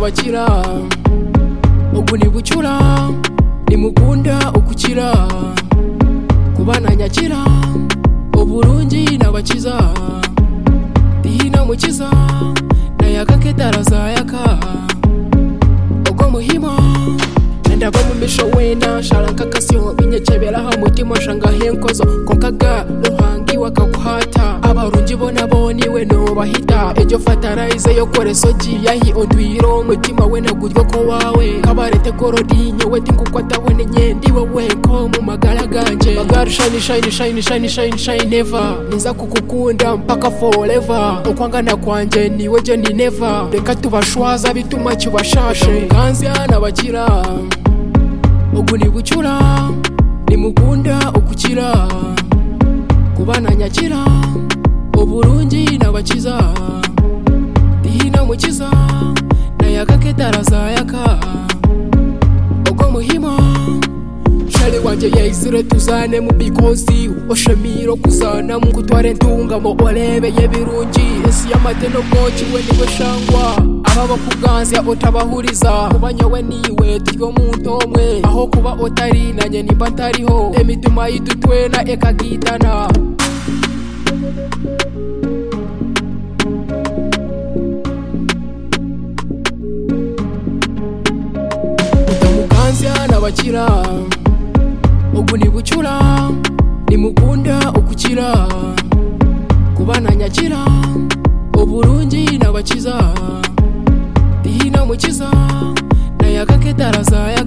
n'abakira ubu nibucura nimukunda ukukira kubana nyakira uburungi n'abakiza dihina mukiza nayakake darazayaka ubwo muhima ndava mu misho wena sharanka kasiyo binyekeberaho mutima shanga henkozo konkaga ruhangi wakakuhata abarungi bona boniwe nobahita ejo fatarayize yo kore soji yahi odwiro mutima we naguryo ko wawe kabarete gorodinyo we tinkukwatawe nenyendi wowe ko mu magara ganje magara shine shine shine shine shine shine never niza kukukunda mpaka forever ukwangana kwanje niwe je ni never reka tubashwaza bituma kibashashe kanzya nabakira ubu nibucura nimukunda ukukira kubana nyakira uburungi n'abakiza dihina mukiza nayakake darazayaka ubwo muhima shari wanje yayisire tuzane mu bikosi oshemiro kuzana mu kutware ntungamo orebeye birungi esi y'amateno bwoki we niwe shangwa aba bakuganzya utabahuriza kuba nyowe niwe turyo muntu omwe aho kuba utari nanye nimba ntariho emitima yidutwena ekagitana utamuganzya n'abakira ubu nibucura nimukunda ukukira kubana nyakira uburungi n'abakiza dihina mukiza nayakake darazaya